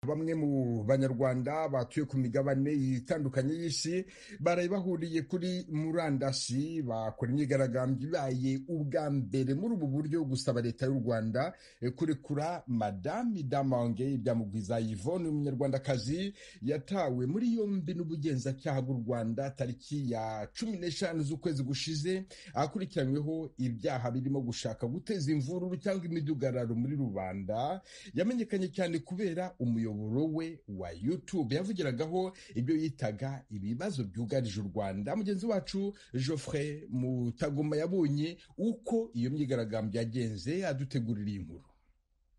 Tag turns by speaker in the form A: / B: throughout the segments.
A: bamwe mu banyarwanda batuye ku migabane itandukanye y'isi baraye bahuriye kuri murandasi bakora imyigaragambyo ibaye ubwa mbere muri ubu buryo gusaba leta y'u rwanda kurekura madame damange byamugwiza yvonne umunyarwandakazi yatawe muri yombi n'ubugenzacyaha bw'u rwanda tariki ya cumi n'eshanu z'ukwezi gushize akurikiranyweho ibyaha birimo gushaka guteza imvururu cyangwa imidugararo muri rubanda yamenyekanye cyane kubera umuyoboro we wa youtube yavugiragaho ibyo yitaga ibibazo byugarije u rwanda mugenzi wacu geoffrey mutagoma yabonye uko iyo myigaragambyo yagenze adutegurira iyi nkuru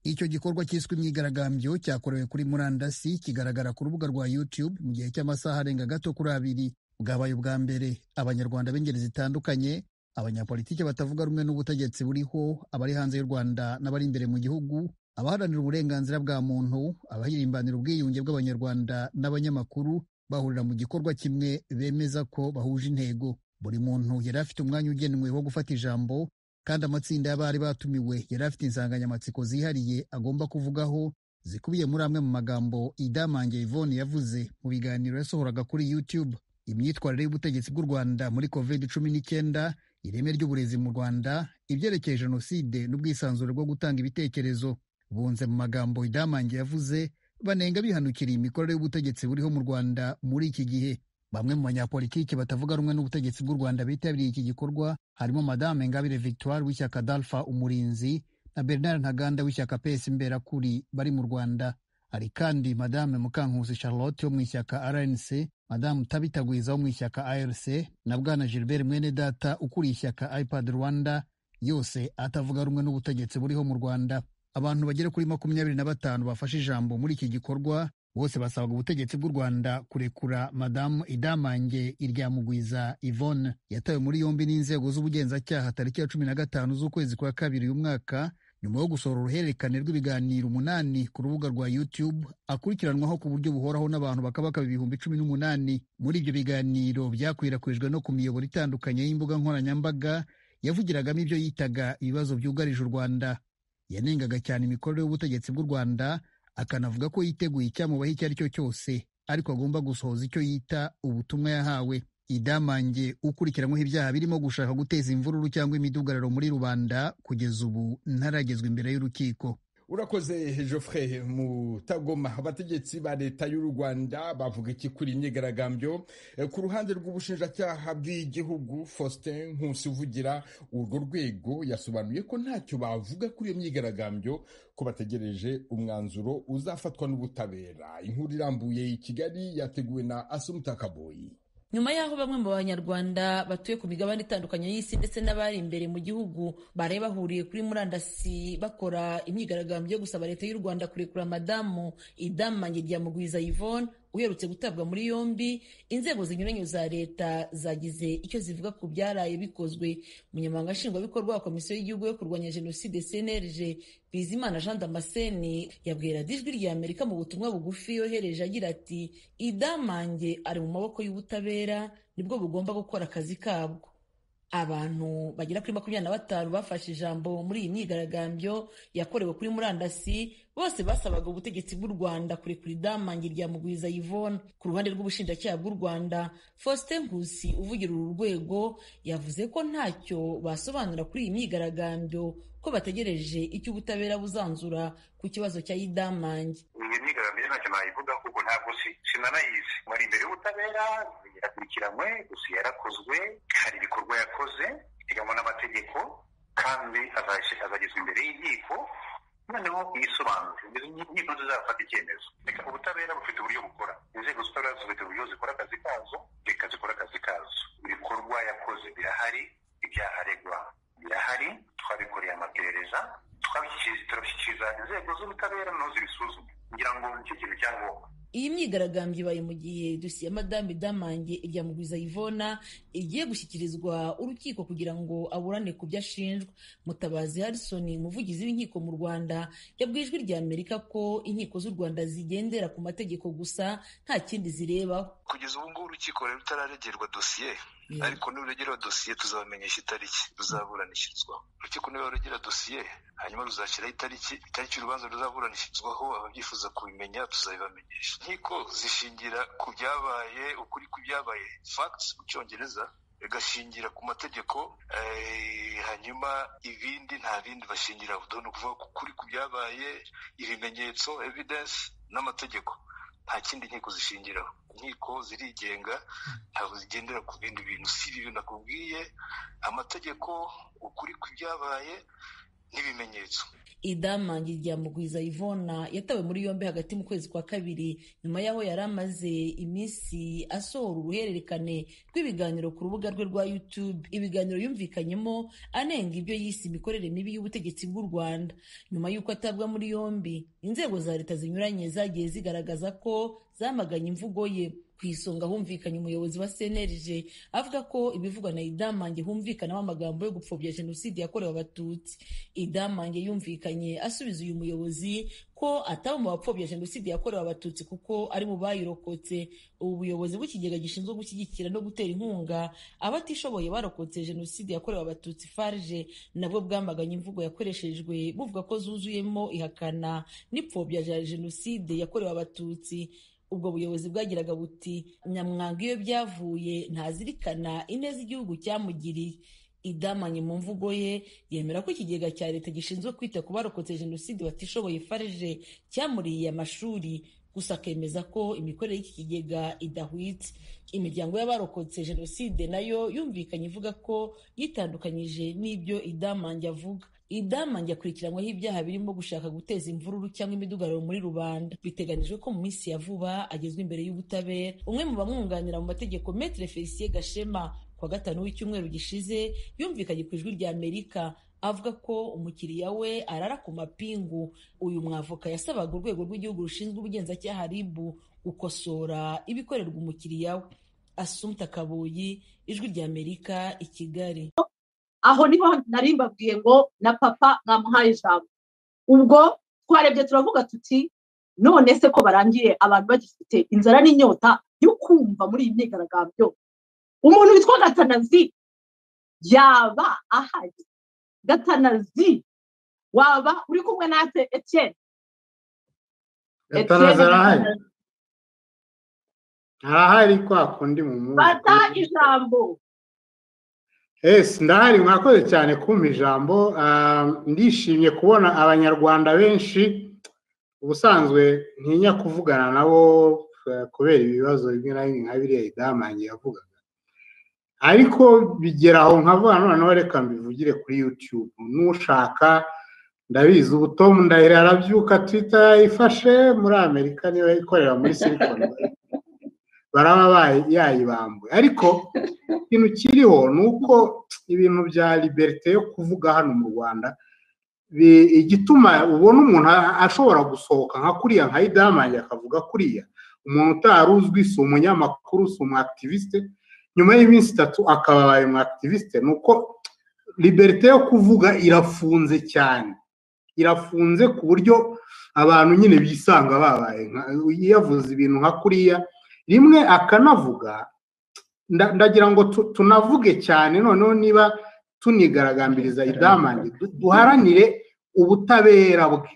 B: icyo gikorwa cyiswe imyigaragambyo cyakorewe kuri murandasi kigaragara ku rubuga rwa youtube mu gihe cy'amasaha arenga gato kuri abiri bwabaye ubwa mbere abanyarwanda b'ingeri zitandukanye abanyapolitiki batavuga rumwe n'ubutegetsi buriho abari hanze y'u rwanda n'abari imbere mu gihugu abaharanira uburenganzira bwa muntu abahirimbanira ubwiyunge bw'abanyarwanda n'abanyamakuru bahurira mu gikorwa kimwe bemeza ko bahuje intego buri muntu yari afite umwanya ugenewe wo gufata ijambo kandi amatsinda y'abari batumiwe yari afite insanganyamatsiko zihariye agomba kuvugaho zikubiye muri amwe mu magambo idamange Yvonne yavuze mu biganiro yasohoraga kuri YouTube imyitwarire y'ubutegetsi bw'u Rwanda muri covid cumi n'icyenda ireme ry'uburezi mu Rwanda ibyerekeye jenoside n'ubwisanzure bwo gutanga ibitekerezo bunze mu magambo idamange yavuze banenga bihanukiriye imikorere y'ubutegetsi buriho mu Rwanda muri iki gihe bamwe mu banyapolitiki batavuga rumwe n'ubutegetsi bw'u Rwanda bitabiriye iki gikorwa harimo Madame Ingabire Victoire w'ishyaka Dalfa Umurinzi na Bernard Ntaganda w'ishyaka PS Imberakuri bari mu Rwanda hari kandi Madame Mukankusi Charlotte wo mu ishyaka RNC Madame Tabitagwiza wo mu ishyaka ARC na Bwana Gilbert Mwenedata ukuriye ishyaka iPad Rwanda yose atavuga rumwe n'ubutegetsi buriho mu Rwanda abantu bagera kuri makumyabiri na batanu bafashe ijambo muri iki gikorwa bose basabaga ubutegetsi bw'u Rwanda kurekura madamu Idamange Iryamugwiza Yvonne yatawe muri yombi n'inzego z'ubugenzacyaha tariki ya cumi na gatanu z'ukwezi kwa kabiri uyu mwaka nyuma yo gusohora uruhererekane rw'ibiganiro umunani ku rubuga rwa YouTube akurikiranwaho ku buryo buhoraho n'abantu bakabakaba ibihumbi cumi n'umunani muri ibyo biganiro byakwirakwijwe no ku miyoboro itandukanye y'imbuga nkoranyambaga yavugiragamo ibyo yitaga ibibazo byugarije u Rwanda yanengaga cyane imikorere y'ubutegetsi bw'u Rwanda akanavuga ko yiteguye icyamubaho icyo ari cyo cyose ariko agomba gusohoza icyo yita ubutumwa yahawe idamange ukurikiranyweho ibyaha birimo gushaka guteza imvururu cyangwa imidugararo muri rubanda kugeza ubu ntaragezwa imbere y'urukiko
A: urakoze Geoffrey mutagoma abategetsi ba leta y'u rwanda bavuga iki kuri imyigaragambyo ku ruhande rw'ubushinjacyaha bw'igihugu faustin nkusi uvugira urwo rwego yasobanuye ko ntacyo bavuga kuri iyo myigaragambyo ko bategereje umwanzuro uzafatwa n'ubutabera inkuru irambuye i kigali yateguwe na asumutakaboyi
C: nyuma y'aho bamwe mu banyarwanda batuye ku migabane itandukanye y'isi ndetse n'abari imbere mu gihugu baraye bahuriye kuri murandasi bakora imyigaragambyo yo gusaba leta y'u rwanda kurekura madamu idamange rya mugwiza yvonne uherutse gutabwa muri yombi inzego zinyuranye za leta zagize icyo zivuga ku byaraye bikozwe umunyamabanga nshingwabikorwa wa komisiyo y'igihugu yo kurwanya jenoside cnlg bizimana jean damascene yabwira ijwi rya amerika mu butumwa bugufi yohereje agira ati idamange ari mu maboko y'ubutabera nibwo bugomba gukora akazi kabwo abantu bagera kuri makumyabiri na batanu bafashe ijambo muri iyi myigaragambyo yakorewe kuri murandasi bose basabaga ubutegetsi bw'u rwanda kurekura idamange rya mugwiza yvonne ku ruhande rw'ubushinjacyaha bw'u rwanda faustin nkusi uvugira uru rwego yavuze ko ntacyo basobanura kuri iyi myigaragambyo ko bategereje icyo ubutabera buzanzura ku kibazo cya idamange
D: iyi myigaragambyo ntacyo nayivuga kuko ntabwo sinanayizi wari imbere y'ubutabera yakurikiranywe gusa yarakozwe hari ibikorwa yakoze biteganywa n'amategeko kandi azagezwa imbere y'inkiko noneho yisobanure inkiko zizafata icyemezo reka ubutabera bufite uburyo bukora inzego z'ubutabera zifite uburyo zikora akazi kazo reka zikora akazi kazo ibikorwa yakoze birahari ibyaha aregwa birahari twabikoreye amaperereza turabishyikiriza inzego z'ubutabera nazo zibisuzume kugira ngo nicyo kintu cya ngombwa
C: iyi myigaragambyo ibaye mu gihe dosiye ya madame damange irya mugwiza yvona igiye gushyikirizwa urukiko kugira ngo aburane ku byo ashinjwa mutabazi harrison umuvugizi w'inkiko mu rwanda yabwiye ijwi rya amerika ko inkiko z'u rwanda zigendera ku mategeko gusa nta kindi zirebaho
E: kugeza ubu ngubu urukiko rero rutararegerwa dosiye
D: ariko niba urugero dosiye tuzabamenyesha itariki ruzaburanishirizwaho urukiko niba rugera dosiye hanyuma ruzashyiraho itariki itariki urubanza ruzaburanishirizwaho ababyifuza kubimenya tuzabibamenyesha nkiko zishingira ku byabaye ukuri ku byabaye facts mu cyongereza igashingira ku mategeko hanyuma ibindi nta bindi bashingiraho ni ukuvuga ko ukuri ku byabaye ibimenyetso evidence n'amategeko nta kindi nkiko zishingiraho inkiko zirigenga ntabwo zigendera ku bindi bintu si ibi bintu nakubwiye amategeko ukuri ku byabaye n'ibimenyetso
C: idama Mugwiza Yvonne yatawe muri yombi hagati mu kwezi kwa kabiri nyuma y'aho yari amaze iminsi asohora uruhererekane rw'ibiganiro ku rubuga rwe rwa YouTube ibiganiro yumvikanyemo anenga ibyo yise imikorere mibi y'ubutegetsi bw'u Rwanda nyuma y'uko atabwa muri yombi inzego za leta zinyuranye zagiye zigaragaza ko zamaganye imvugo ye ku isonga humvikanye umuyobozi wa cnlg avuga ko ibivugwa na idamange humvikanamo amagambo yo gupfobya jenoside yakorewe abatutsi idamange yumvikanye asubiza uyu muyobozi ko ataba mu bapfobya jenoside yakorewe abatutsi kuko ari mu bayirokotse ubu buyobozi bw'ikigega gishinzwe gushyigikira no gutera inkunga abatishoboye barokotse jenoside yakorewe abatutsi farge nabwo bwamaganye imvugo yakoreshejwe buvuga ko zuzuyemo ihakana n'ipfobya rya jenoside yakorewe abatutsi ubwo buyobozi bwagiraga buti nyamwanga iyo byavuye ntazirikana ineza igihugu cyamugiriye idamanye mu mvugo ye yemera ko ikigega cya leta gishinzwe kwita ku barokotse jenoside batishoboye farije cyamuriye amashuri gusa akemeza ko imikorere y'iki kigega idahwitse imiryango y'abarokotse jenoside nayo yumvikanye ivuga ko yitandukanyije n'ibyo idamange avuga idamange akurikiranyweho ibyaha birimo gushaka guteza imvururu cyangwa imidugararo muri rubanda biteganyijwe ko mu minsi ya vuba agezwa imbere y'ubutabera umwe mu bamwunganira mu mategeko metre felicien gashema ku wa gatanu w'icyumweru gishize yumvikanye ku ijwi rya amerika avuga ko umukiriya we arara ku mapingu uyu mwavoka yasabaga urwego rw'igihugu rushinzwe ubugenzacyaha rib gukosora ibikorerwa umukiriya we asumta kabuyi ijwi rya amerika i kigali
E: aho niho nari mbabwiye ngo na papa mwamuhaye ijambo ubwo twarebye turavuga tuti none se ko barangiye abantu bagifite inzara n'inyota yo kumva muri iyi myigaragambyo umuntu witwa gatanazi yaba ahari gatanazi waba uri kumwe natwe etiyeni
F: gatanazi arahari arahari kwa kundi mu mwuga
E: fata ijambo
F: ese ndahari mwakoze cyane kumpa ijambo ndishimye kubona abanyarwanda benshi ubusanzwe ntinya kuvugana nabo kubera ibibazo bimwe na bimwe nka biriya idamange yavugaga ariko bigera aho nkavuga noneho reka mbivugire kuri yutube n'ushaka ndabizi ubutomu ndahira arabyuka twita ifashe muri amerika niyo ikorera muri silikoni baraba yayibambuye ariko ikintu kiriho ni uko ibintu bya liberite yo kuvuga hano mu rwanda igituma ubona umuntu ashobora gusohoka nka kuriya nka idamange akavuga kuriya umuntu utari uzwi si umunyamakuru si umwakitivisite nyuma y'iminsi itatu akaba abaye umwakitivisite ni uko liberite yo kuvuga irafunze cyane irafunze ku buryo abantu nyine bisanga babaye yavuze ibintu nka kuriya rimwe akanavuga ndagira ngo tunavuge cyane noneho niba tunigaragambiriza idamange duharanire ubutabera bwe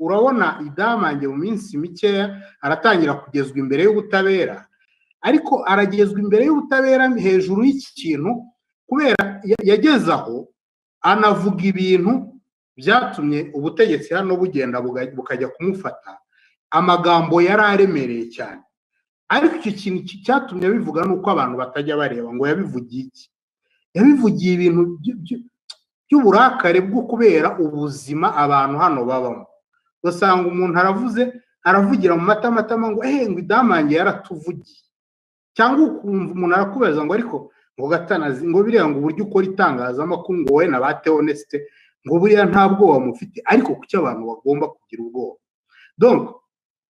F: urabona idamange mu minsi mikeya aratangira kugezwa imbere y'ubutabera ariko aragezwa imbere y'ubutabera hejuru y'iki kintu kubera yageze aho anavuga ibintu byatumye ubutegetsi hano bugenda bukajya kumufata amagambo yari aremereye cyane ariko icyo kintu cyatumye abivuga ni uko abantu batajya bareba ngo yabivugiye iki yabivugiye ibintu by'uburakare bwo kubera ubuzima abantu hano babamo ugasanga umuntu aravuze aravugira mu matamatama ngo ngo idamange yaratuvugiye cyangwa ukumva umuntu arakubaza ngo ariko ngo gatanazi ngo biriya ngo uburyo ukora itangazamakuru ngo wowe na ba teonesite ngo buriya nta bwoba mufite ariko kuki abantu bagomba kugira ubwoba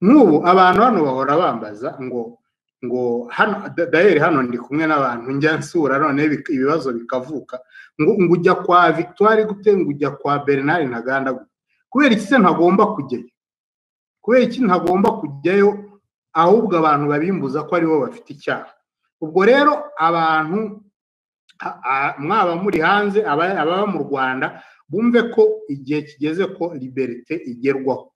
F: nk'ubu abantu hano bahora bambaza ngo ngo hano dayeri hano ndi kumwe n'abantu njya nsura none ibibazo bikavuka ngo ngo ujya kwa victoire gute ngo ujya kwa bernard ntaganda gute kubera iki se ntagomba kujyayo kubera iki ntagomba kujyayo ahubwo abantu babimbuza ko aribo bafite icyaha ubwo rero abantu mwaba muri hanze ababa mu rwanda bumve ko igihe kigeze ko liberite igerwaho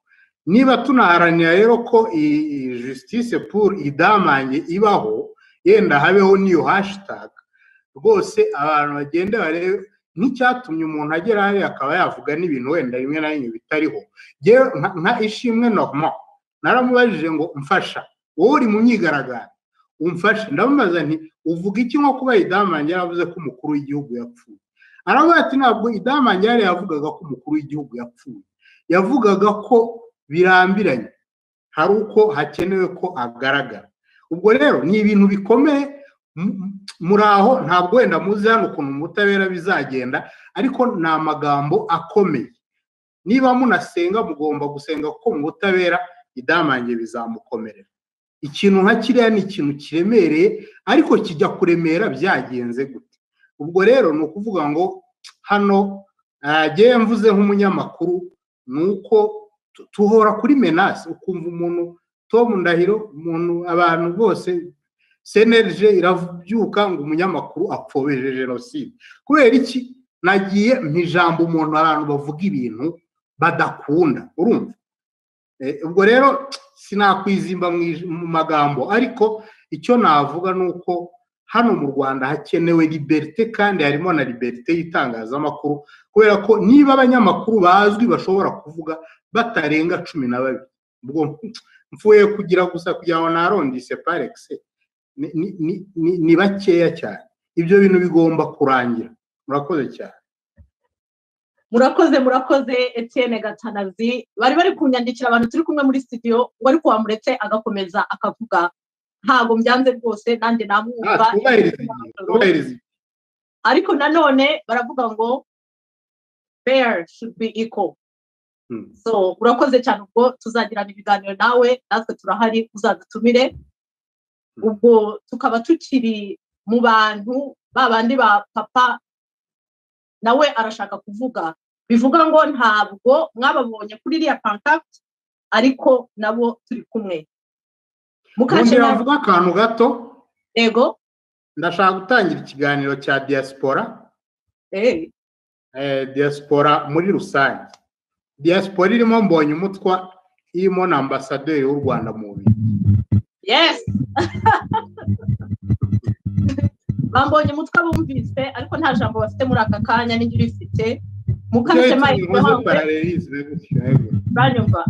F: niba tunaharanira rero ko iyi jisitise puru idamange ibaho yenda habeho n'iyo hashitaga rwose abantu bagenda barebe n'icyatumye umuntu agera hariya akaba yavuga n'ibintu wenda rimwe na rimwe bitariho nka ishimwe normal naramubajije ngo mfasha wowe uri mu myigaragambyo umfashe ndamubaza nti uvuga iki nko kuba idamange yaravuze ko umukuru w'igihugu yapfuye aravuga ati ntabwo idamange yari yavugaga ko umukuru w'igihugu yapfuye yavugaga ko birambiranye hari uko hakenewe ko agaragara ubwo rero ni ibintu bikomeye muri aho ntabwo wenda muzi hano ukuntu ubutabera bizagenda ariko ni amagambo akomeye niba munasenga mugomba gusenga kuko mu butabera idamange bizamukomerera ikintu nka kiriya ni ikintu kiremereye ariko kijya kuremera byagenze gute ubwo rero ni ukuvuga ngo hano ntagewe mvuze nk'umunyamakuru ni uko tuhora kuri menasi ukumva umuntu tom ndahiro umuntu abantu bose senerije irabyuka ngo umunyamakuru apfobeje jenoside kubera iki nagiye mu ijambo umuntu abantu bavuga ibintu badakunda urumva ubwo rero sinakwizimba mu magambo ariko icyo navuga ni uko hano mu rwanda hakenewe liberite kandi harimo na liberite y'itangazamakuru kubera ko niba abanyamakuru bazwi bashobora kuvuga batarenga cumi na babiri ubwo mfuye kugira gusa kugira ngo narondise parekisi ni bakeya cyane ibyo bintu bigomba kurangira murakoze cyane
E: murakoze murakoze etiyene gatanazi bari bari kunyandikira abantu turi kumwe muri studio ngo ariko wamuretse agakomeza akavuga ntabwo byanze rwose nanjye namwumva ariko nanone baravuga ngo bear should be equal so urakoze cyane ubwo tuzagirana ibiganiro nawe natwe turahari uzadutumire ubwo tukaba tukiri mu bantu ba bandi ba papa nawe arashaka kuvuga bivuga ngo ntabwo mwababonye kuri iriya pankakiti ariko nabo turi kumwe
F: mukajya navuga akantu gato
E: yego
F: ndashaka gutangira ikiganiro cya diaspora diaspora muri rusange diaspora irimo mbonye umutwa irimo na ambasaderi w'u rwanda mu bihe
E: yesi bambonye umutwe bumvise ariko nta jambo bafite muri aka kanya n'iryo urifite mukajya mayi
F: mpamvu baranyumva